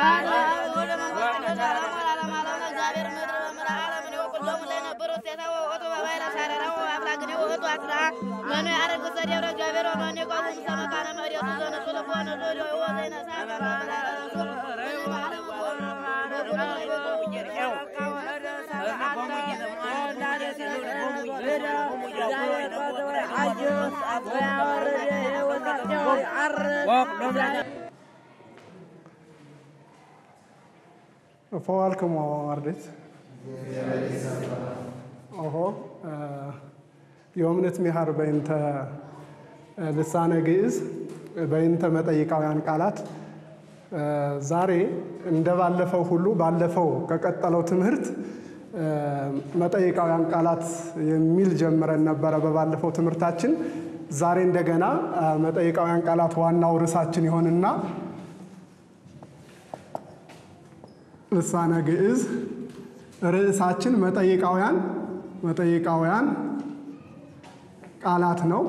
ፈዋልክሞ አርዴት ኦሆ የእምነት ሚሃር በይንተ ልሳነ ግዕዝ በይንተ መጠይቃውያን ቃላት ዛሬ እንደ ባለፈው ሁሉ ባለፈው ከቀጠለው ትምህርት መጠይቃውያን ቃላት የሚል ጀምረን ነበረ በባለፈው ትምህርታችን። ዛሬ እንደገና መጠይቃውያን ቃላት ዋናው ርዕሳችን ይሆንና ልሳነ ግዕዝ ርዕሳችን መጠይቃውያን መጠይቃውያን ቃላት ነው።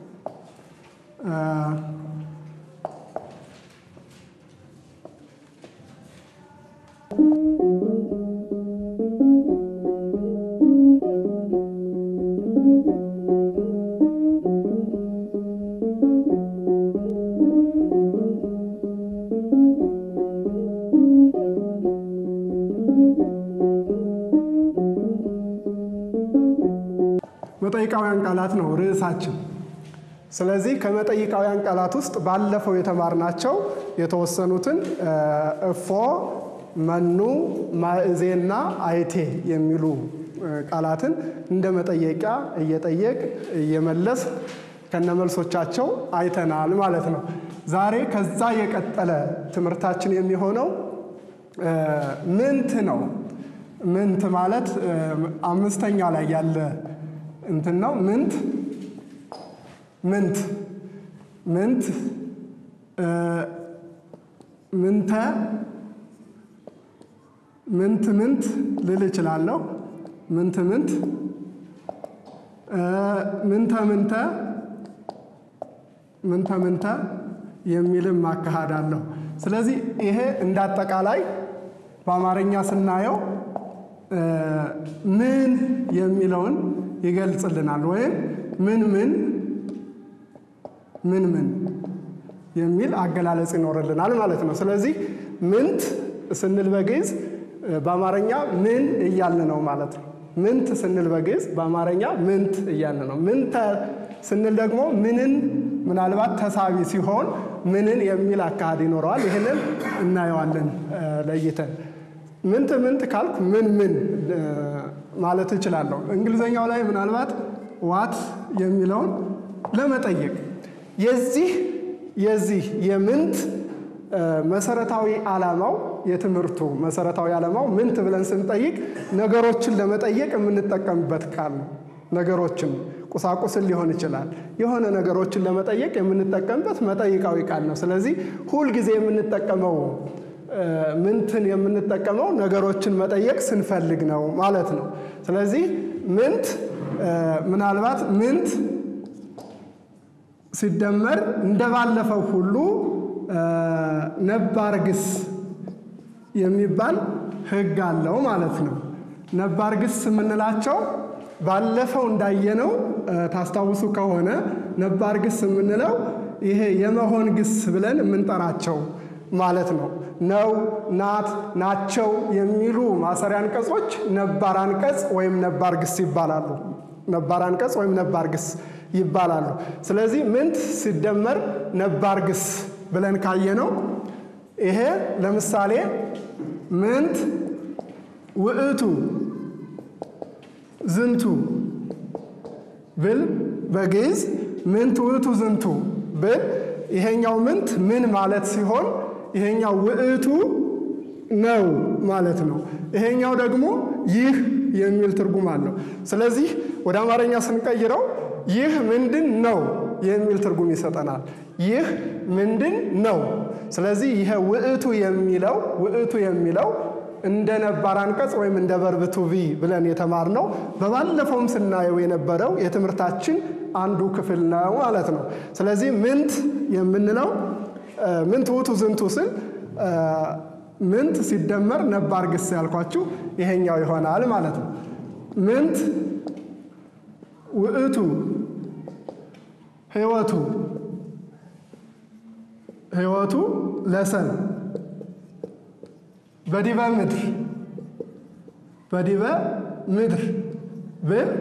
መጠይቃውያን ቃላት ነው ርዕሳችን። ስለዚህ ከመጠይቃውያን ቃላት ውስጥ ባለፈው የተማርናቸው የተወሰኑትን እፎ፣ መኑ፣ ማእዜና አይቴ የሚሉ ቃላትን እንደ መጠየቂያ እየጠየቅ እየመለስ ከነመልሶቻቸው አይተናል ማለት ነው። ዛሬ ከዛ የቀጠለ ትምህርታችን የሚሆነው ምንት ነው። ምንት ማለት አምስተኛ ላይ ያለ እንትን ነው። ምንት ምንት ምንት ምንተ ምንት ምንት ልል እችላለሁ። ምንት ምንት ምንተ ምንተ ምንተ ምንተ የሚልም አካሄድ አለው። ስለዚህ ይሄ እንዳጠቃላይ በአማርኛ ስናየው ምን የሚለውን ይገልጽልናል። ወይም ምን ምን ምን ምን የሚል አገላለጽ ይኖርልናል ማለት ነው። ስለዚህ ምንት ስንል በግዕዝ በአማርኛ ምን እያልን ነው ማለት ነው። ምንት ስንል በግዕዝ በአማርኛ ምንት እያልን ነው። ምንተ ስንል ደግሞ ምንን ምናልባት ተሳቢ ሲሆን ምንን የሚል አካሄድ ይኖረዋል። ይህንን እናየዋለን ለይተን። ምንት ምንት ካልኩ ምን ምን ማለት እችላለሁ። እንግሊዘኛው ላይ ምናልባት ዋት የሚለውን ለመጠየቅ የዚህ የዚህ የምንት መሰረታዊ ዓላማው የትምህርቱ መሰረታዊ ዓላማው ምንት ብለን ስንጠይቅ ነገሮችን ለመጠየቅ የምንጠቀምበት ቃል ነው። ነገሮችን ቁሳቁስን ሊሆን ይችላል። የሆነ ነገሮችን ለመጠየቅ የምንጠቀምበት መጠይቃዊ ቃል ነው። ስለዚህ ሁልጊዜ የምንጠቀመው ምንትን የምንጠቀመው ነገሮችን መጠየቅ ስንፈልግ ነው ማለት ነው። ስለዚህ ምንት ምናልባት ምንት ሲደመር እንደባለፈው ሁሉ ነባር ግስ የሚባል ሕግ አለው ማለት ነው። ነባር ግስ የምንላቸው ባለፈው እንዳየነው ታስታውሱ ከሆነ ነባር ግስ የምንለው ይሄ የመሆን ግስ ብለን የምንጠራቸው ማለት ነው። ነው፣ ናት፣ ናቸው የሚሉ ማሰሪያ አንቀጾች ነባር አንቀጽ ወይም ነባር ግስ ይባላሉ። ነባር አንቀጽ ወይም ነባር ግስ ይባላሉ። ስለዚህ ምንት ሲደመር ነባር ግስ ብለን ካየነው ይሄ ለምሳሌ ምንት ውእቱ ዝንቱ ብል በግዕዝ ምንት ውእቱ ዝንቱ ብል ይሄኛው ምንት ምን ማለት ሲሆን ይሄኛው ውእቱ ነው ማለት ነው። ይሄኛው ደግሞ ይህ የሚል ትርጉም አለው። ስለዚህ ወደ አማርኛ ስንቀይረው ይህ ምንድን ነው የሚል ትርጉም ይሰጠናል። ይህ ምንድን ነው። ስለዚህ ይሄ ውእቱ የሚለው ውእቱ የሚለው እንደ ነባር አንቀጽ ወይም እንደ ቨርብ ቱ ቢ ብለን የተማርነው በባለፈውም ስናየው የነበረው የትምህርታችን አንዱ ክፍል ነው ማለት ነው። ስለዚህ ምንት የምንለው ምንት ውእቱ ዝንቱ ስል ምንት ሲደመር ነባር ግስ ያልኳችሁ ይሄኛው ይሆናል ማለት ነው። ምንት ውእቱ ህይወቱ ህይወቱ ለሰብ በዲበ ምድር በዲበ ምድር ብል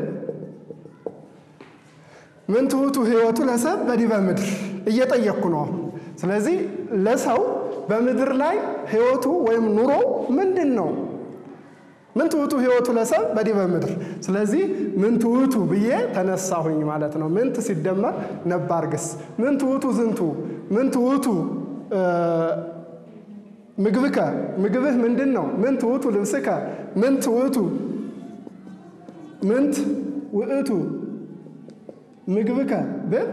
ምንት ውእቱ ህይወቱ ለሰብ በዲበ ምድር እየጠየቅኩ ነው አሁን። ስለዚህ ለሰው በምድር ላይ ህይወቱ ወይም ኑሮው ምንድን ነው? ምንት ውእቱ ህይወቱ ለሰብ በዲበ ምድር። ስለዚህ ምንት ውእቱ ብዬ ተነሳሁኝ ማለት ነው። ምንት ሲደመር ነባር ግስ ምንት ውእቱ ዝንቱ ምንት ውእቱ ምግብከ ምግብህ ምንድን ነው? ምንት ውእቱ ልብስከ ምንት ውእቱ ምንት ውእቱ ምግብከ ብል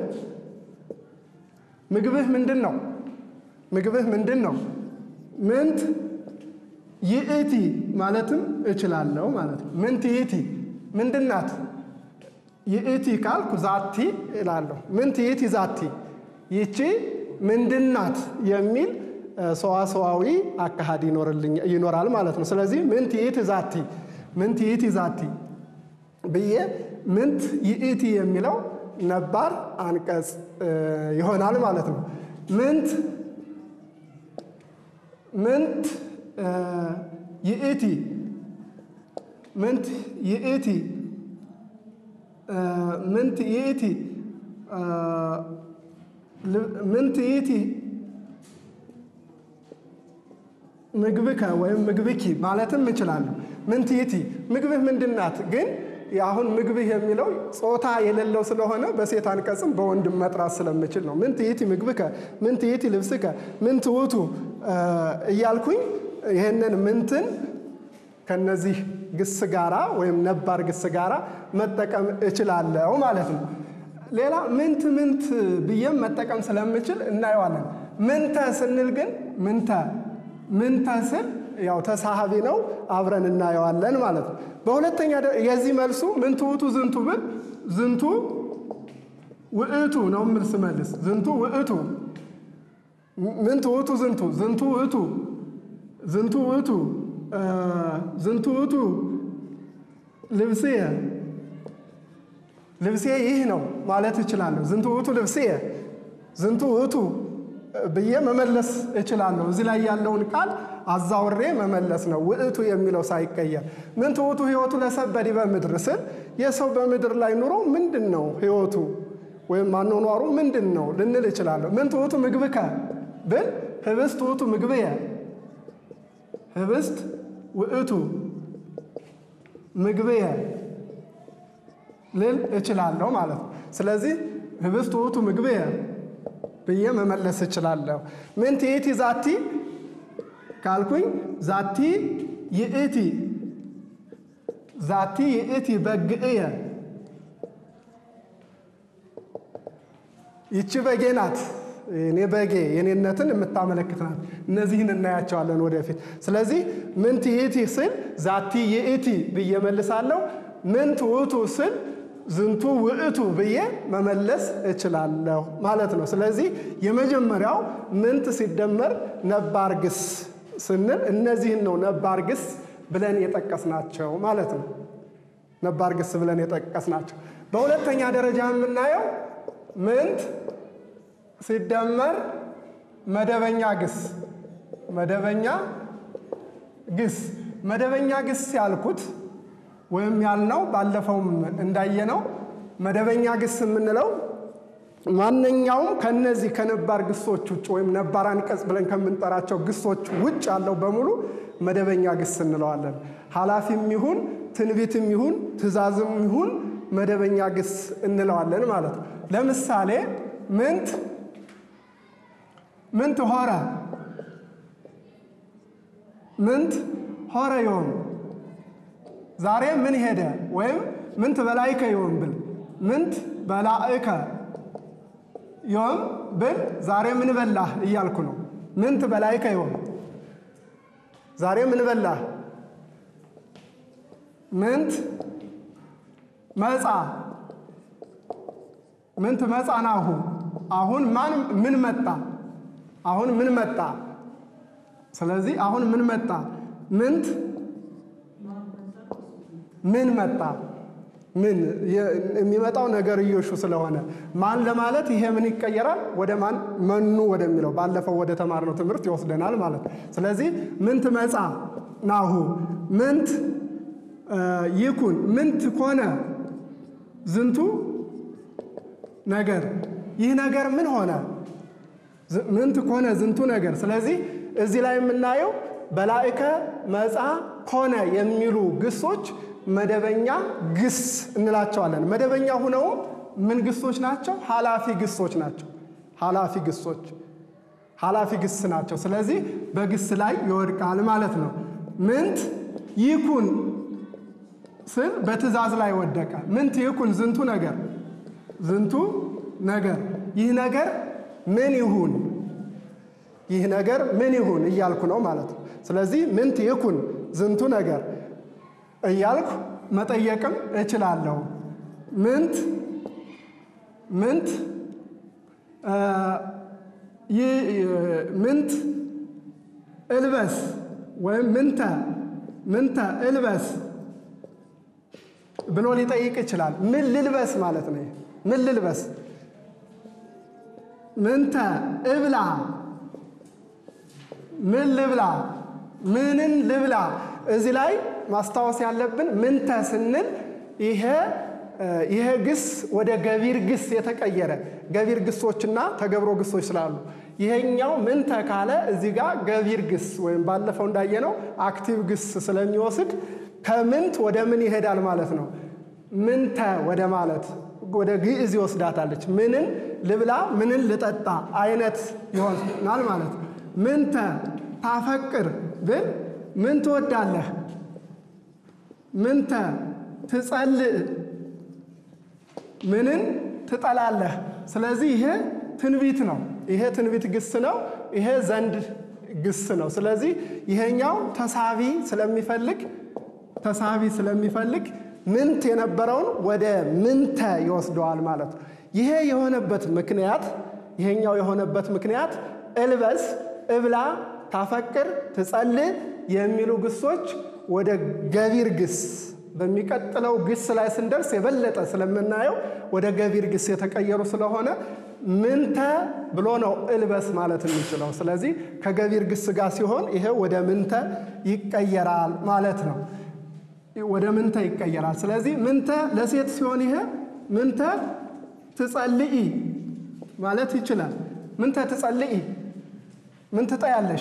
ምግብህ ምንድን ነው? ምግብህ ምንድን ነው? ምንት ይእቲ ማለትም እችላለሁ ማለት ነው። ምንት ይእቲ ምንድናት? ይእቲ ካልኩ ዛቲ እላለሁ። ምንት ይእቲ ዛቲ ይቺ ምንድናት የሚል ሰዋሰዋዊ አካሃድ ይኖራል ማለት ነው። ስለዚህ ምንት ይእቲ ዛቲ ምንት ይእቲ ዛቲ ብዬ ምንት ይእቲ የሚለው ነባር አንቀጽ ይሆናል ማለት ነው። ምንት ምንት ይእቲ ምንት ይእቲ ምንት ይእቲ ምንት ይእቲ ምግብከ ወይም ምግብኪ ማለትም እችላለሁ። ምንት ይእቲ ምግብህ ምንድናት? ግን አሁን ምግብህ የሚለው ጾታ የሌለው ስለሆነ በሴት አንቀጽም በወንድም መጥራት ስለምችል ነው። ምንት ይእቲ ምግብከ፣ ምንት ይእቲ ልብስከ፣ ምንት ውእቱ እያልኩኝ ይህንን ምንትን ከነዚህ ግስ ጋራ ወይም ነባር ግስ ጋራ መጠቀም እችላለሁ ማለት ነው። ሌላ ምንት ምንት ብዬም መጠቀም ስለምችል እናየዋለን። ምንተ ስንል ግን ምንተ ምንተ ስል ያው ተሳሃቢ ነው፣ አብረን እናየዋለን ማለት ነው። በሁለተኛ የዚህ መልሱ ምንቱ ውእቱ ዝንቱ ብል ዝንቱ ውእቱ ነው ምል ስመልስ ዝንቱ ውእቱ ምንቱ ውእቱ ዝንቱ ዝንቱ ውእቱ ዝንቱ ውእቱ ዝንቱ ውእቱ ልብስየ ልብሴ ይህ ነው ማለት እችላለሁ። ዝንቱ ውእቱ ልብስየ ዝንቱ ውእቱ ብዬ መመለስ እችላለሁ። እዚህ ላይ ያለውን ቃል አዛውሬ መመለስ ነው፣ ውእቱ የሚለው ሳይቀየር። ምንቱ ውእቱ ህይወቱ ለሰብ በዲበ ምድር ስል የሰው በምድር ላይ ኑሮ ምንድን ነው ህይወቱ ወይም አኗኗሩ ምንድን ነው ልንል እችላለሁ። ምንቱ ውእቱ ምግብከ ብል ህብስት ውእቱ ምግብየ ህብስት ውእቱ ምግብየ ልል እችላለሁ ማለት ነው። ስለዚህ ህብስት ውእቱ ምግብየ ብዬ መመለስ እችላለሁ። ምንት ይእቲ ዛቲ ካልኩኝ ዛቲ ይእቲ ዛቲ ይእቲ በግእየ ይቺ በጌ ናት። እኔ በጌ የኔነትን የምታመለክት ናት። እነዚህን እናያቸዋለን ወደፊት። ስለዚህ ምንት ይእቲ ስል ዛቲ ይእቲ ብዬ መልሳለሁ። ምንት ውእቱ ስል ዝንቱ ውእቱ ብዬ መመለስ እችላለሁ ማለት ነው። ስለዚህ የመጀመሪያው ምንት ሲደመር ነባር ግስ ስንል እነዚህን ነው ነባር ግስ ብለን የጠቀስናቸው ማለት ነው። ነባር ግስ ብለን የጠቀስናቸው። በሁለተኛ ደረጃ የምናየው ምንት ሲደመር መደበኛ ግስ መደበኛ ግስ መደበኛ ግስ ያልኩት ወይም ያልነው ባለፈውም እንዳየነው መደበኛ ግስ የምንለው ማንኛውም ከነዚህ ከነባር ግሶች ውጭ ወይም ነባር አንቀጽ ብለን ከምንጠራቸው ግሶች ውጭ ያለው በሙሉ መደበኛ ግስ እንለዋለን። ኃላፊም ይሁን ትንቢትም ይሁን ትእዛዝም ይሁን መደበኛ ግስ እንለዋለን ማለት ነው። ለምሳሌ ምንት ምንት ሆረ ምንት ሆረ ዮም ዛሬ ምን ሄደ ወይም ምንት በላይከ ዮም ብል ምንት በላእከ ዮም ብል ዛሬ ምን በላህ እያልኩ ነው። ምንት በላይከ ዮም ዛሬ ምን በላህ። ምንት መጻ ምንት መጻ ናሁ አሁን ማን ምን መጣ አሁን ምን መጣ። ስለዚህ አሁን ምን መጣ? ምንት ምን መጣ? ምን የሚመጣው ነገርዮሹ ስለሆነ ማን ለማለት ይሄ ምን ይቀየራል? ወደ ማን መኑ ወደሚለው ባለፈው ወደ ተማርነው ትምህርት ይወስደናል ማለት ነው። ስለዚህ ምንት መጻ ናሁ ምንት ይኩን ምንት ኮነ ዝንቱ ነገር ይህ ነገር ምን ሆነ? ምንት ኮነ ዝንቱ ነገር። ስለዚህ እዚህ ላይ የምናየው በላእከ መጻ ኮነ የሚሉ ግሶች መደበኛ ግስ እንላቸዋለን። መደበኛ ሁነው ምን ግሶች ናቸው? ኃላፊ ግሶች ናቸው። ኃላፊ ግሶች ኃላፊ ግስ ናቸው። ስለዚህ በግስ ላይ ይወድቃል ማለት ነው። ምንት ይኩን ስል በትእዛዝ ላይ ወደቀ። ምንት ይኩን ዝንቱ ነገር ዝንቱ ነገር ይህ ነገር ምን ይሁን ይህ ነገር ምን ይሁን እያልኩ ነው ማለት ነው። ስለዚህ ምንት ይኩን ዝንቱ ነገር እያልኩ መጠየቅም እችላለሁ። ምንት ምንት ምንት እልበስ ወይም ምንተ ምንተ እልበስ ብሎ ሊጠይቅ ይችላል። ምን ልልበስ ማለት ነው። ምን ልልበስ? ምንተ እብላ፣ ምን ልብላ፣ ምንን ልብላ። እዚህ ላይ ማስታወስ ያለብን ምንተ ስንል ይሄ ይሄ ግስ ወደ ገቢር ግስ የተቀየረ ገቢር ግሶችና ተገብሮ ግሶች ስላሉ ይሄኛው ምንተ ካለ እዚህ ጋር ገቢር ግስ ወይም ባለፈው እንዳየነው አክቲቭ ግስ ስለሚወስድ ከምንት ወደ ምን ይሄዳል ማለት ነው። ምንተ ወደ ማለት ወደ ግዕዝ ይወስዳታለች። ምንን ልብላ፣ ምንን ልጠጣ አይነት ይሆናል ማለት ነው። ምንተ ታፈቅር ብል ምን ትወዳለህ? ምንተ ትጸልእ ምንን ትጠላለህ? ስለዚህ ይሄ ትንቢት ነው። ይሄ ትንቢት ግስ ነው። ይሄ ዘንድ ግስ ነው። ስለዚህ ይሄኛው ተሳቢ ስለሚፈልግ ተሳቢ ስለሚፈልግ ምንት የነበረውን ወደ ምንተ ይወስደዋል ማለት ነው። ይሄ የሆነበት ምክንያት ይሄኛው የሆነበት ምክንያት እልበስ፣ እብላ፣ ታፈቅር፣ ትጸልእ የሚሉ ግሶች ወደ ገቢር ግስ በሚቀጥለው ግስ ላይ ስንደርስ የበለጠ ስለምናየው ወደ ገቢር ግስ የተቀየሩ ስለሆነ ምንተ ብሎ ነው እልበስ ማለት የሚችለው። ስለዚህ ከገቢር ግስ ጋር ሲሆን ይሄ ወደ ምንተ ይቀየራል ማለት ነው። ወደ ምንተ ይቀየራል። ስለዚህ ምንተ ለሴት ሲሆን ይሄ ምንተ ትጸልኢ ማለት ይችላል። ምንተ ትጸልኢ፣ ምን ትጠያለሽ?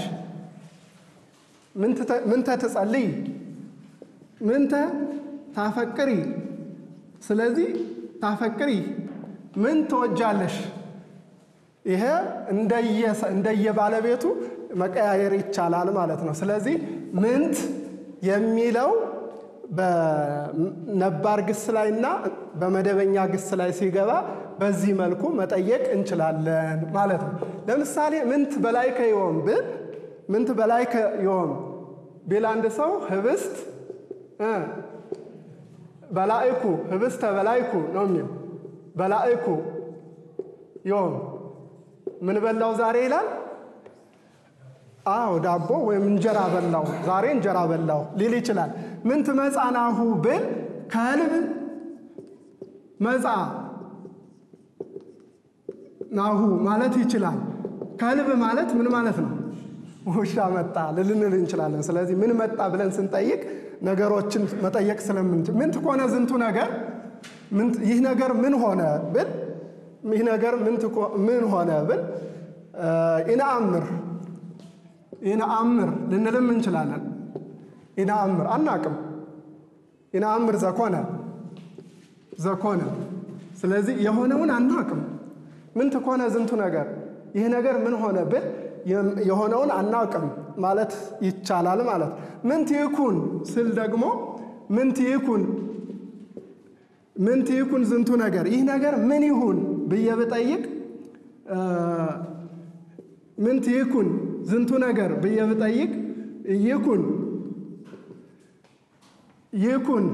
ምንተ ትጸልይ፣ ምንተ ታፈቅሪ። ስለዚህ ታፈቅሪ፣ ምን ትወጃለሽ? ይሄ እንደየባለቤቱ መቀያየር ይቻላል ማለት ነው። ስለዚህ ምንት የሚለው በነባር ግስ ላይ እና በመደበኛ ግስ ላይ ሲገባ በዚህ መልኩ መጠየቅ እንችላለን ማለት ነው። ለምሳሌ ምንት በላይ ከዮም ብል ምንት በላይ ከዮም ቢል አንድ ሰው ህብስት በላይኩ ህብስተ በላይኩ ነው የሚል በላይኩ ዮም ምን በላው ዛሬ ይላል። አዎ ዳቦ ወይም እንጀራ በላው ዛሬ እንጀራ በላው ሊል ይችላል። ምንት መጻ ናሁ ብል ከልብ መጻ ናሁ ማለት ይችላል። ከልብ ማለት ምን ማለት ነው? ውሻ መጣ ልልንል እንችላለን። ስለዚህ ምን መጣ ብለን ስንጠይቅ ነገሮችን መጠየቅ ስለምንችል ምንት ኮነ ዝንቱ ነገር ይህ ነገር ምን ሆነ ብል ይህ ነገር ምን ሆነ ብል ኢነአምር ኢነአምር ልንልም እንችላለን። ኢነአምር አናቅም። ኢነአምር ዘኮነ ዘኮነ። ስለዚህ የሆነውን አናቅም። ምን ትኮነ ዝንቱ ነገር ይህ ነገር ምን ሆነ ብል የሆነውን አናውቅም ማለት ይቻላል ማለት ምንት ይኩን ስል ደግሞ ምንት ይኩን ምንት ይኩን ዝንቱ ነገር ይህ ነገር ምን ይሁን ብዬ ብጠይቅ ምንት ይኩን ዝንቱ ነገር ብዬ ብጠይቅ ይኩን ይኩን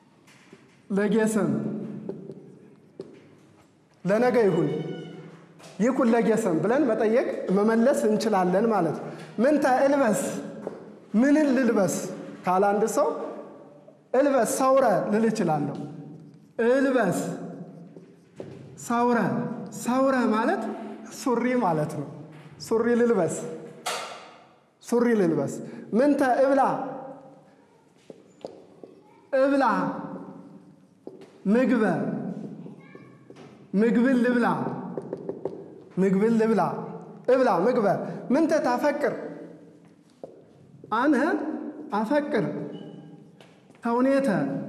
ለጌሰም ለነገ ይሁን ይኩን ለጌሰም ብለን መጠየቅ መመለስ እንችላለን ማለት ነው። ምንተ እልበስ ምንን ልልበስ ካለ አንድ ሰው እልበስ ሰውረ ልል እችላለሁ። እልበስ ሰውረ ሰውረ ማለት ሱሪ ማለት ነው። ሱሪ ልልበስ ሱሪ ልልበስ። ምንተ እብላ እብላ ምግበ ምግብን ልብላ ምግብን ልብላ እብላ ምግበ ምንተ ታፈቅር አነ አፈቅር ተውኔተ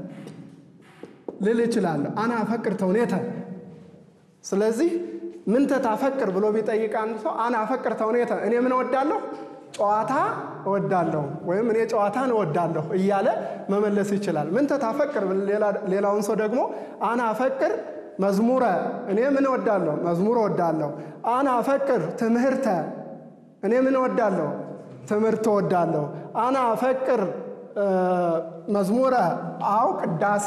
ልል እችላለሁ። አነ አፈቅር ተውኔተ። ስለዚህ ምንተ ታፈቅር ብሎ ቢጠይቅ አንድ ሰው አነ አፈቅር ተውኔተ፣ እኔ ምን እወዳለሁ? ጨዋታ እወዳለሁ ወይም እኔ ጨዋታን እወዳለሁ እያለ መመለስ ይችላል። ምንተ ታፈቅር ሌላውን ሰው ደግሞ አነ አፈቅር መዝሙረ፣ እኔ ምን እወዳለሁ? መዝሙር እወዳለሁ። አነ አፈቅር ትምህርተ፣ እኔ ምን እወዳለሁ? ትምህርት እወዳለሁ። አነ አፈቅር መዝሙረ አው ቅዳሴ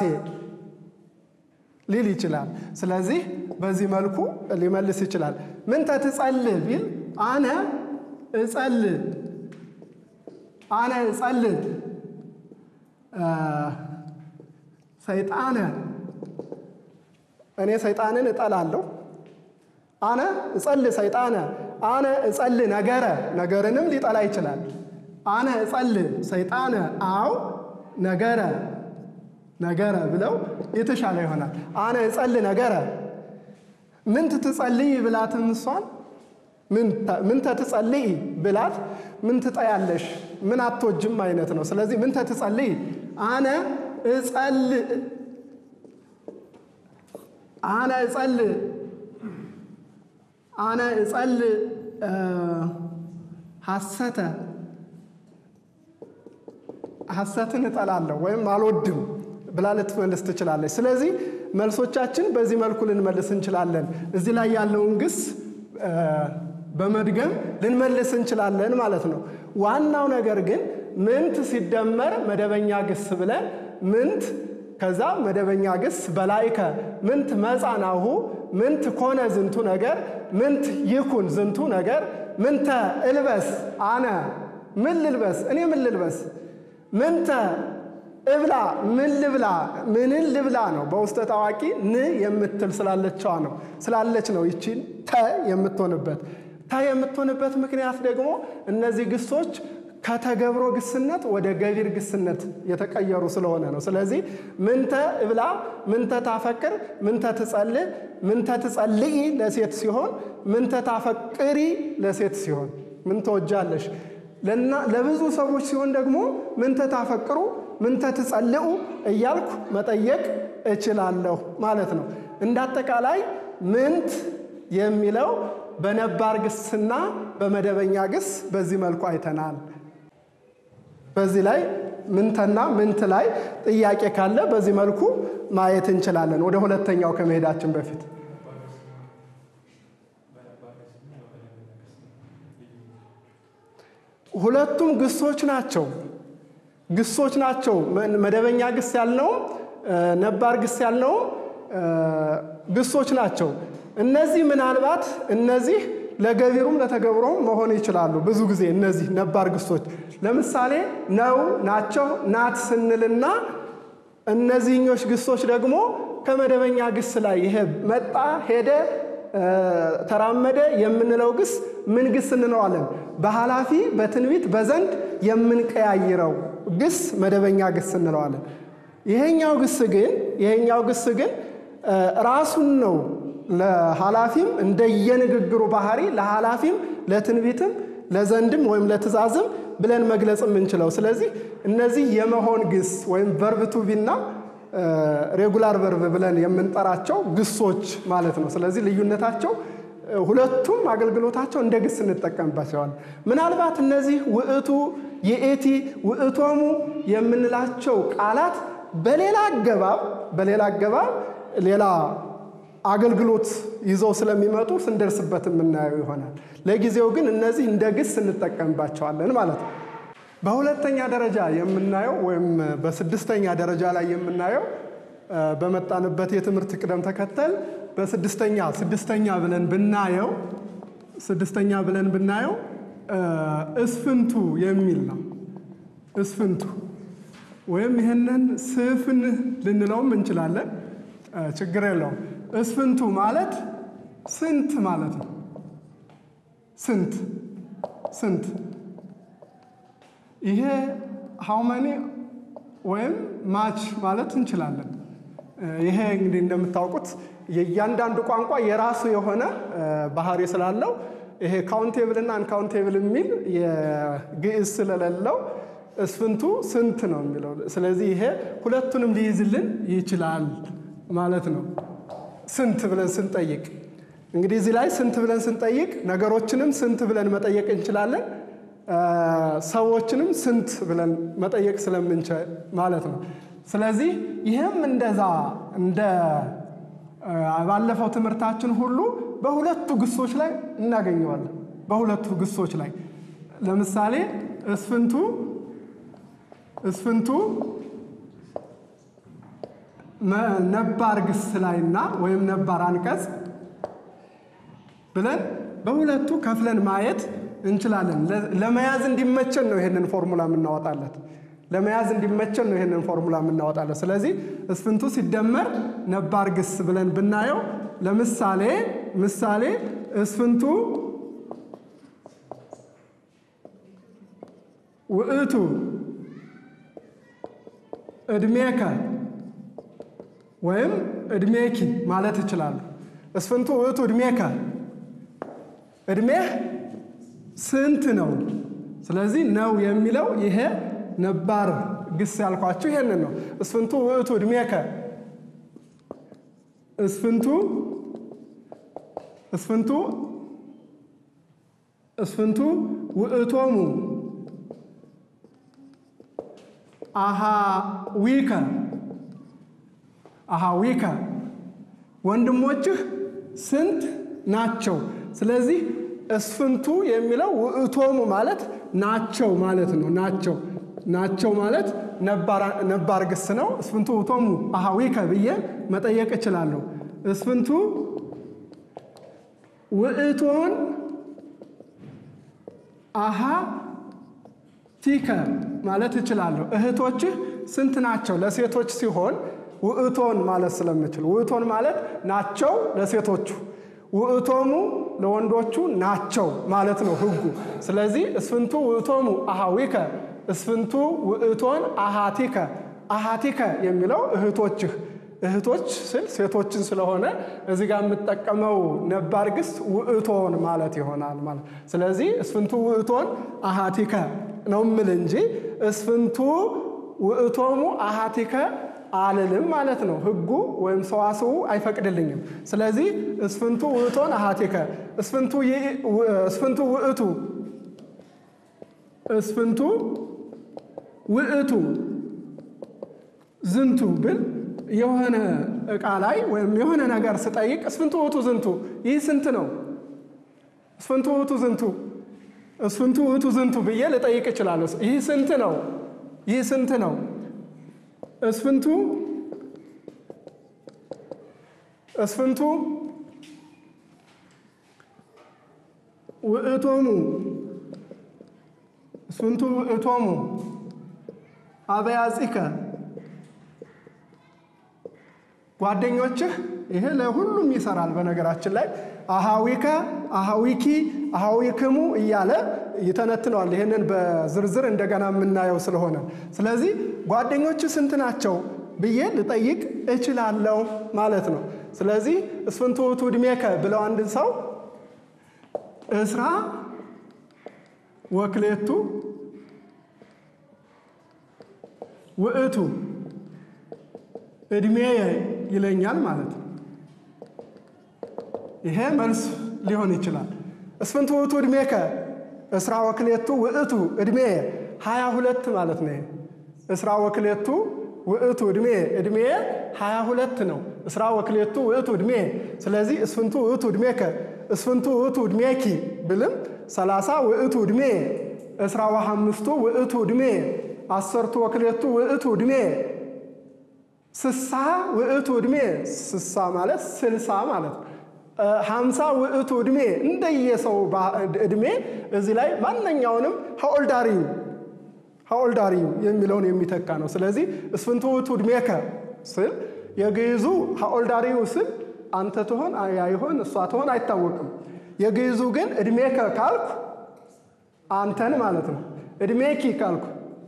ሊል ይችላል። ስለዚህ በዚህ መልኩ ሊመልስ ይችላል። ምንተ ትጸልእ ቢል አነ እጸልእ አነ እጸልእ ሰይጣነ እኔ ሰይጣንን እጠላለሁ። አነ እጸልእ ሰይጣነ አነ እጸልእ ነገረ ነገርንም ሊጠላ ይችላል። አነ እጸልእ ሰይጣነ አው ነገረ ነገረ ብለው የተሻለ ይሆናል። አነ እጸልእ ነገረ ምንት ትጸልይ ብላትም እሷን ምንተ ትጸልይ ብላት ምን ትጠያለሽ ምን አትወጅም አይነት ነው። ስለዚህ ምንተ ትጸልይ አነ እጸልእ አነ እጸልእ አነ እጸልእ ሐሰተ ሐሰትን እጠላለሁ ወይም አልወድም ብላ ልትመልስ ትችላለች። ስለዚህ መልሶቻችን በዚህ መልኩ ልንመልስ እንችላለን። እዚህ ላይ ያለውን ግስ በመድገም ልንመልስ እንችላለን ማለት ነው። ዋናው ነገር ግን ምንት ሲደመር መደበኛ ግስ ብለን ምንት ከዛ መደበኛ ግስ በላይከ ምንት መጻናሁ ምንት ኮነ ዝንቱ ነገር ምንት ይኩን ዝንቱ ነገር ምንተ እልበስ አነ ምን ልልበስ እኔ ምን ልልበስ ምንተ እብላ ምን ልብላ ምንን ልብላ ነው። በውስጠ ታዋቂ ን የምትል ስላለችዋ ነው ስላለች ነው ይቺን ተ የምትሆንበት። ተ የምትሆንበት ምክንያት ደግሞ እነዚህ ግሶች ከተገብሮ ግስነት ወደ ገቢር ግስነት የተቀየሩ ስለሆነ ነው። ስለዚህ ምንተ እብላ፣ ምንተ ታፈቅር፣ ምንተ ትጸልእ፣ ምንተ ትጸልኢ ለሴት ሲሆን ምንተ ታፈቅሪ ለሴት ሲሆን ምን ትወጃለሽ ለብዙ ሰዎች ሲሆን ደግሞ ምንተ ታፈቅሩ ምንተ ትጸልኡ እያልኩ መጠየቅ እችላለሁ ማለት ነው። እንዳጠቃላይ ምንት የሚለው በነባር ግስና በመደበኛ ግስ በዚህ መልኩ አይተናል። በዚህ ላይ ምንተና ምንት ላይ ጥያቄ ካለ በዚህ መልኩ ማየት እንችላለን። ወደ ሁለተኛው ከመሄዳችን በፊት ሁለቱም ግሶች ናቸው። ግሶች ናቸው። መደበኛ ግስ ያልነውም ነባር ግስ ያልነውም ግሶች ናቸው። እነዚህ ምናልባት እነዚህ ለገቢሩም ለተገብሮም መሆን ይችላሉ። ብዙ ጊዜ እነዚህ ነባር ግሶች ለምሳሌ ነው፣ ናቸው፣ ናት ስንልና እነዚህኞች ግሶች ደግሞ ከመደበኛ ግስ ላይ ይሄ መጣ፣ ሄደ፣ ተራመደ የምንለው ግስ ምን ግስ እንለዋለን? በኃላፊ በትንቢት በዘንድ የምንቀያይረው ግስ መደበኛ ግስ እንለዋለን። ይሄኛው ግስ ግን ይሄኛው ግስ ግን ራሱን ነው ለኃላፊም እንደየንግግሩ ባህሪ ለኃላፊም ለትንቢትም ለዘንድም ወይም ለትእዛዝም ብለን መግለጽ የምንችለው። ስለዚህ እነዚህ የመሆን ግስ ወይም ቨርብ ቱ ቢና ሬጉላር ቨርብ ብለን የምንጠራቸው ግሶች ማለት ነው። ስለዚህ ልዩነታቸው ሁለቱም አገልግሎታቸው እንደ ግስ እንጠቀምባቸዋል። ምናልባት እነዚህ ውእቱ፣ ይእቲ፣ ውእቶሙ የምንላቸው ቃላት በሌላ አገባብ በሌላ አገባብ ሌላ አገልግሎት ይዘው ስለሚመጡ ስንደርስበት የምናየው ይሆናል። ለጊዜው ግን እነዚህ እንደ ግስ እንጠቀምባቸዋለን ማለት ነው። በሁለተኛ ደረጃ የምናየው ወይም በስድስተኛ ደረጃ ላይ የምናየው በመጣንበት የትምህርት ቅደም ተከተል በስድስተኛ ስድስተኛ ብለን ብናየው ስድስተኛ ብለን ብናየው እስፍንቱ የሚል ነው። እስፍንቱ ወይም ይህንን ስፍን ልንለውም እንችላለን። ችግር የለውም። እስፍንቱ ማለት ስንት ማለት ነው። ስንት ስንት ይሄ ሃውመኒ ወይም ማች ማለት እንችላለን። ይሄ እንግዲህ እንደምታውቁት የእያንዳንዱ ቋንቋ የራሱ የሆነ ባህሪ ስላለው ይሄ ካውንቴብል እና አንካውንቴብል የሚል የግዕዝ ስለሌለው እስፍንቱ ስንት ነው የሚለው። ስለዚህ ይሄ ሁለቱንም ሊይዝልን ይችላል ማለት ነው። ስንት ብለን ስንጠይቅ እንግዲህ እዚህ ላይ ስንት ብለን ስንጠይቅ ነገሮችንም ስንት ብለን መጠየቅ እንችላለን። ሰዎችንም ስንት ብለን መጠየቅ ስለምንችል ማለት ነው። ስለዚህ ይህም እንደዛ እንደ ባለፈው ትምህርታችን ሁሉ በሁለቱ ግሶች ላይ እናገኘዋለን። በሁለቱ ግሶች ላይ ለምሳሌ እስፍንቱ እስፍንቱ ነባር ግስ ላይና ወይም ነባር አንቀጽ ብለን በሁለቱ ከፍለን ማየት እንችላለን። ለመያዝ እንዲመቸን ነው ይሄንን ፎርሙላ የምናወጣለት። ለመያዝ እንዲመቸን ነው ይሄንን ፎርሙላ የምናወጣለት። ስለዚህ እስፍንቱ ሲደመር ነባር ግስ ብለን ብናየው ለምሳሌ ምሳሌ እስፍንቱ ውእቱ እድሜከ ወይም እድሜኪ ማለት ይችላሉ። እስፍንቱ ውእቱ እድሜከ እድሜህ ስንት ነው? ስለዚህ ነው የሚለው ይሄ ነባር ግስ ያልኳችሁ ይሄንን ነው። እስፍንቱ ውእቱ እድሜከ እስፍንቱ እስፍንቱ እስፍንቱ ውእቶሙ አሃዊከ አሃዊከ ወንድሞችህ ስንት ናቸው? ስለዚህ እስፍንቱ የሚለው ውእቶሙ ማለት ናቸው ማለት ነው። ናቸው ናቸው ማለት ነባር ግስ ነው። እስፍንቱ ውእቶሙ አሃዊከ ብዬ መጠየቅ እችላለሁ። እስፍንቱ ውእቶን አሃ ቲከ ማለት እችላለሁ። እህቶችህ ስንት ናቸው? ለሴቶች ሲሆን ውእቶን ማለት ስለምችል ውእቶን ማለት ናቸው ለሴቶቹ ውእቶሙ ለወንዶቹ ናቸው ማለት ነው ሕጉ። ስለዚህ እስፍንቱ ውእቶሙ አሃዊከ እስፍንቱ ውእቶን አሃቲከ አሃቲከ የሚለው እህቶችህ እህቶች ስል ሴቶችን ስለሆነ እዚህ ጋር የምጠቀመው ነባር ግስ ውእቶን ማለት ይሆናል ማለት ስለዚህ እስፍንቱ ውእቶን አሃቲከ ነው ምል እንጂ እስፍንቱ ውእቶሙ አሃቲከ አልልም ማለት ነው። ሕጉ ወይም ሰዋስው አይፈቅድልኝም። ስለዚህ እስፍንቱ ውእቶን አሃቲከ እስፍንቱ ውእቱ እስፍንቱ ውእቱ ዝንቱ ብል የሆነ ዕቃ ላይ ወይም የሆነ ነገር ስጠይቅ እስፍንቱ ውእቱ ዝንቱ ይህ ስንት ነው? እስፍንቱ ውእቱ ዝንቱ እስፍንቱ ውእቱ ዝንቱ ብዬ ልጠይቅ እችላለሁ። ይህ ስንት ነው? ይህ ስንት ነው? እስፍንቱ እስፍንቱ ውእቶሙ እስፍንቱ ውእቶሙ አበያጺከ ጓደኞችህ ይሄ ለሁሉም ይሰራል። በነገራችን ላይ አሃዊከ፣ አሃዊኪ፣ አሃዊክሙ እያለ ይተነትነዋል። ይህንን በዝርዝር እንደገና የምናየው ስለሆነ ስለዚህ ጓደኞችህ ስንት ናቸው ብዬ ልጠይቅ እችላለሁ ማለት ነው። ስለዚህ እስፍንቱ ውእቱ ዕድሜከ ብለው አንድን ሰው እስራ ወክሌቱ ውእቱ ዕድሜ ይለኛል ማለት ነው። ይሄ መልስ ሊሆን ይችላል። እስፍንቱ ውእቱ ዕድሜከ እስራ ወክሌቱ ውእቱ ዕድሜ ሀያ ሁለት ማለት ነው። እስራ ወክሌቱ ውእቱ ዕድሜ ዕድሜ ሀያ ሁለት ነው። እስራ ወክሌቱ ውእቱ ዕድሜ ስለዚህ እስፍንቱ ውእቱ ዕድሜከ እስፍንቱ ውእቱ ዕድሜኪ ብልም ሰላሳ ውእቱ ዕድሜ እስራ ወሐምስቱ ውእቱ ዕድሜ አሰርቱ ወክሌቱ ውእቱ ዕድሜ ስሳ ውእቱ ዕድሜ ስሳ ማለት ስልሳ ማለት ነው። ሀምሳ ውእቱ ዕድሜ እንደየሰው ዕድሜ እዚህ ላይ ማንኛውንም ሀኦልዳሪዩ ሀኦልዳሪዩ የሚለውን የሚተካ ነው። ስለዚህ እስፍንቱ ውእቱ ዕድሜከ ስል የግዕዙ ሀኦልዳሪዩ ስል አንተ ትሆን ያይሆን እሷ ትሆን አይታወቅም። የግዕዙ ግን ዕድሜከ ካልኩ አንተን ማለት ነው። ዕድሜኪ ካልኩ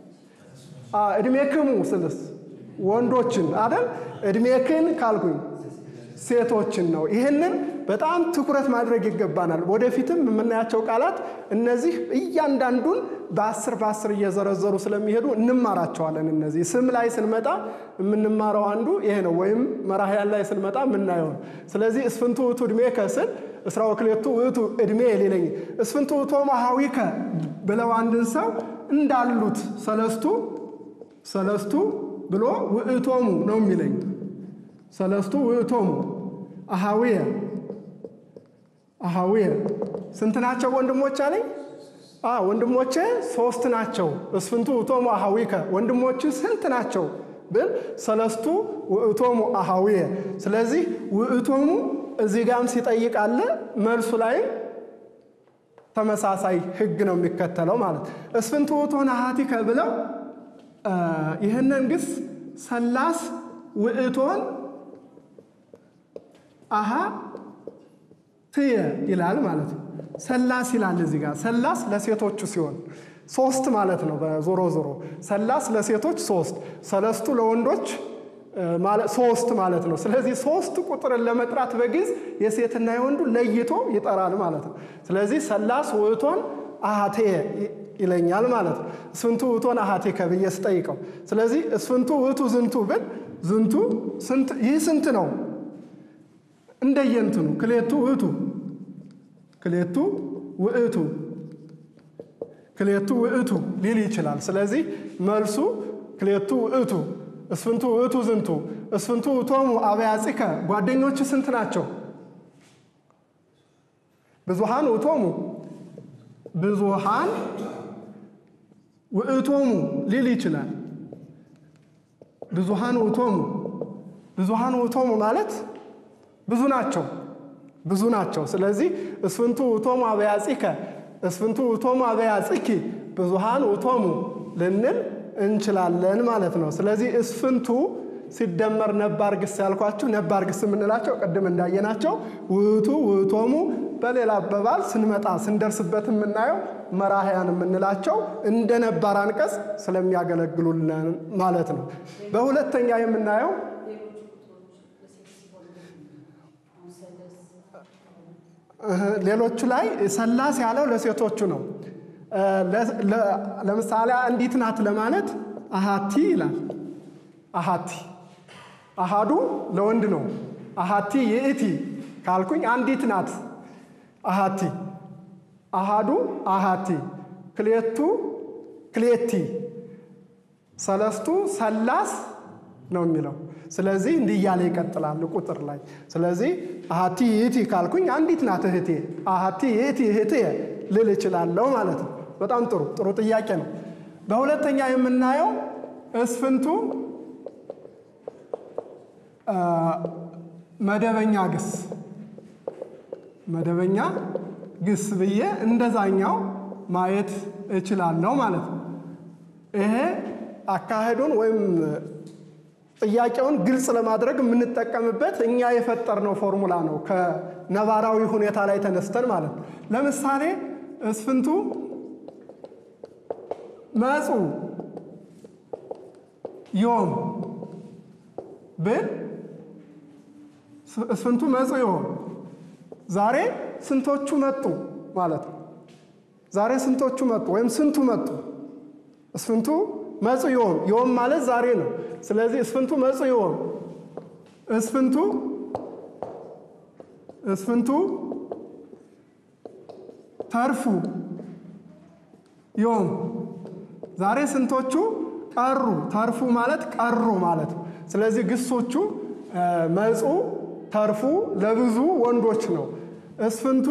ዕድሜክሙ ስልስ ወንዶችን አደል። ዕድሜክን ካልኩኝ ሴቶችን ነው። ይህንን በጣም ትኩረት ማድረግ ይገባናል። ወደፊትም የምናያቸው ቃላት እነዚህ እያንዳንዱን በአስር በአስር እየዘረዘሩ ስለሚሄዱ እንማራቸዋለን። እነዚህ ስም ላይ ስንመጣ የምንማረው አንዱ ይሄ ነው፣ ወይም መራሕያን ላይ ስንመጣ የምናየው ነው። ስለዚህ እስፍንቱ ውእቱ ዕድሜከ ስል እስራ ወክሌቱ ውእቱ ዕድሜ ሊለኝ እስፍንቱ ውእቶሙ አኀዊከ ብለው አንድን ሰው እንዳሉት ሰለስቱ ሰለስቱ ብሎ ውእቶሙ ነው የሚለኝ ሰለስቱ ውእቶሙ አኀዊየ አኀዊየ ስንት ናቸው ወንድሞች አለኝ? ወንድሞቼ ሶስት ናቸው። እስፍንቱ ውእቶሙ አኀዊከ ወንድሞች ስንት ናቸው ብል ሰለስቱ ውእቶሙ አኀዊየ። ስለዚህ ውእቶሙ እዚህ ጋም ሲጠይቅ አለ መልሱ ላይም ተመሳሳይ ሕግ ነው የሚከተለው ማለት እስፍንቱ ውእቶን አኀቲከ ብለው ይህንን ግስ ሰላስ ውእቶን አሃ ትየ ይላል ማለት ነው። ሰላስ ይላል እዚህ ጋር ሰላስ ለሴቶቹ ሲሆን ሶስት ማለት ነው። በዞሮ ዞሮ ሰላስ ለሴቶች ሶስት፣ ሰለስቱ ለወንዶች ሶስት ማለት ነው። ስለዚህ ሶስት ቁጥርን ለመጥራት በግዕዝ የሴትና የወንዱ ለይቶ ይጠራል ማለት ነው። ስለዚህ ሰላስ ውእቶን አሃቴየ ይለኛል ማለት ነው። እስፍንቱ ውእቶን አሃቴከ ብዬ ስጠይቀው፣ ስለዚህ እስፍንቱ ውእቱ ዝንቱ ብል ዝንቱ ይህ ስንት ነው እንደየንትኑ ክሌቱ ውእቱ ክሌቱ ውእቱ ክሌቱ ውእቱ ሊል ይችላል። ስለዚህ መልሱ ክሌቱ ውእቱ እስፍንቱ ውእቱ ዝንቱ እስፍንቱ ውእቶሙ አበያጺከ ጓደኞች ስንት ናቸው? ብዙሃን ውእቶሙ ብዙሃን ውእቶሙ ሊል ይችላል። ብዙሃን ውእቶሙ ብዙሃን ውእቶሙ ማለት ብዙ ናቸው ብዙ ናቸው። ስለዚህ እስፍንቱ ውእቶሙ አበያጺከ እስፍንቱ ውእቶሙ አበያጺኪ ብዙሃን ውእቶሙ ልንል እንችላለን ማለት ነው። ስለዚህ እስፍንቱ ሲደመር ነባር ግስ ያልኳችሁ ነባር ግስ የምንላቸው ቅድም እንዳየናቸው ውእቱ ውእቶሙ፣ በሌላ አባባል ስንመጣ ስንደርስበት የምናየው መራሕያን የምንላቸው እንደ ነባር አንቀጽ ስለሚያገለግሉልን ማለት ነው። በሁለተኛ የምናየው ሌሎቹ ላይ ሰላስ ያለው ለሴቶቹ ነው። ለምሳሌ አንዲት ናት ለማለት አሃቲ ይላል። አሃቲ አሃዱ ለወንድ ነው። አሃቲ ይእቲ ካልኩኝ አንዲት ናት አሃቲ፣ አሃዱ አሃቲ፣ ክሌቱ ክሌቲ፣ ሰለስቱ ሰላስ ነው የሚለው። ስለዚህ እንዲህ እያለ ይቀጥላል ቁጥር ላይ። ስለዚህ አሃቲ ይእቲ ካልኩኝ አንዲት ናት እህቴ፣ አሃቲ ይእቲ እህቴ ልል እችላለሁ ማለት ነው። በጣም ጥሩ ጥሩ ጥያቄ ነው። በሁለተኛ የምናየው እስፍንቱ መደበኛ ግስ መደበኛ ግስ ብዬ እንደዛኛው ማየት እችላለሁ ማለት ነው። ይሄ አካሄዱን ወይም ጥያቄውን ግልጽ ለማድረግ የምንጠቀምበት እኛ የፈጠርነው ፎርሙላ ነው። ከነባራዊ ሁኔታ ላይ ተነስተን ማለት ነው። ለምሳሌ እስፍንቱ መጹ ዮም ብል እስፍንቱ መጹ ዮም ዛሬ ስንቶቹ መጡ ማለት ነው። ዛሬ ስንቶቹ መጡ ወይም ስንቱ መጡ? እስፍንቱ መጹ ዮም ዮም ማለት ዛሬ ነው። ስለዚህ እስፍንቱ መጹ ዮም እስፍንቱ እስፍንቱ ተርፉ ዮም ዛሬ ስንቶቹ ቀሩ? ተርፉ ማለት ቀሩ ማለት ነው። ስለዚህ ግሶቹ መጹ፣ ተርፉ ለብዙ ወንዶች ነው። እስፍንቱ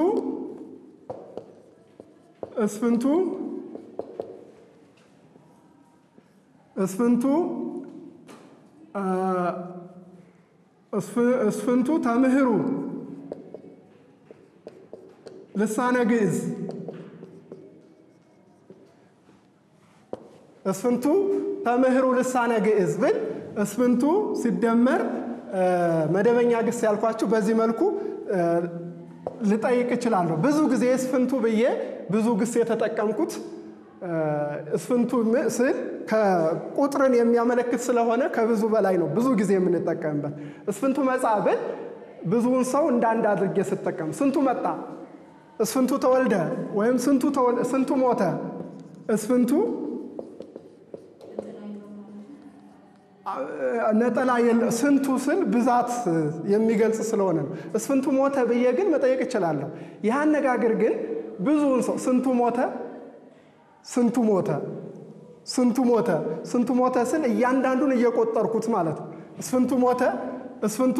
እስፍንቱ እስፍንቱ እስፍንቱ ተምህሩ ልሳነ ግዕዝ እስፍንቱ ተምህሩ ልሳነ ግዕዝ ብል እስፍንቱ ሲደመር መደበኛ ግስ ያልኳችሁ በዚህ መልኩ ልጠይቅ እችላለሁ። ብዙ ጊዜ እስፍንቱ ብዬ ብዙ ግስ የተጠቀምኩት እስፍንቱ ስል ከቁጥርን የሚያመለክት ስለሆነ ከብዙ በላይ ነው ብዙ ጊዜ የምንጠቀምበት። እስፍንቱ መጻ ብል ብዙውን ሰው እንደ አንድ አድርጌ ስጠቀም፣ ስንቱ መጣ፣ እስፍንቱ ተወልደ ወይም ስንቱ ሞተ፣ እስፍንቱ ነጠላ የለ ስንቱ ስል ብዛት የሚገልጽ ስለሆነ ነው። እስፍንቱ ሞተ ብዬ ግን መጠየቅ እችላለሁ። ይህ አነጋገር ግን ብዙውን ሰው ስንቱ ሞተ፣ ስንቱ ሞተ፣ ስንቱ ሞተ፣ ስንቱ ሞተ ስል እያንዳንዱን እየቆጠርኩት ማለት ነው። እስፍንቱ ሞተ፣ እስፍንቱ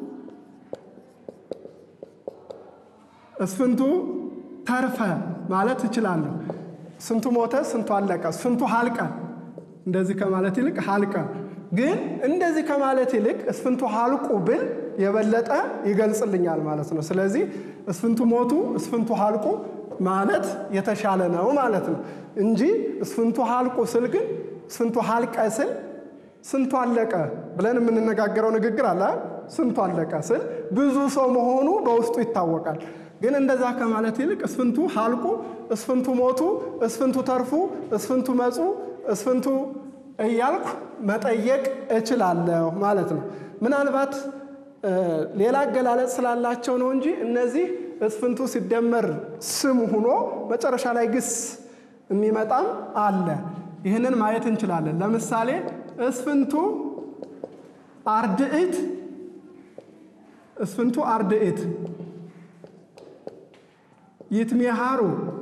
እስፍንቱ ተርፈ ማለት እችላለሁ። ስንቱ ሞተ፣ ስንቱ አለቀ፣ ስንቱ ሀልቀ እንደዚህ ከማለት ይልቅ ሀልቀ ግን እንደዚህ ከማለት ይልቅ እስፍንቱ ሀልቁ ብል የበለጠ ይገልጽልኛል ማለት ነው። ስለዚህ እስፍንቱ ሞቱ፣ እስፍንቱ ሀልቁ ማለት የተሻለ ነው ማለት ነው እንጂ እስፍንቱ ሀልቁ ስል ግን ስንቱ ሀልቀ ስል ስንቱ አለቀ ብለን የምንነጋገረው ንግግር አለ። ስንቱ አለቀ ስል ብዙ ሰው መሆኑ በውስጡ ይታወቃል። ግን እንደዛ ከማለት ይልቅ እስፍንቱ ሀልቁ፣ እስፍንቱ ሞቱ፣ እስፍንቱ ተርፉ፣ እስፍንቱ መጹ፣ እስፍንቱ እያልኩ መጠየቅ እችላለሁ ማለት ነው። ምናልባት ሌላ አገላለጽ ስላላቸው ነው እንጂ እነዚህ እስፍንቱ ሲደመር ስም ሆኖ መጨረሻ ላይ ግስ የሚመጣም አለ። ይህንን ማየት እንችላለን። ለምሳሌ እስፍንቱ አርድእት፣ እስፍንቱ አርድእት ይትሜሃሩ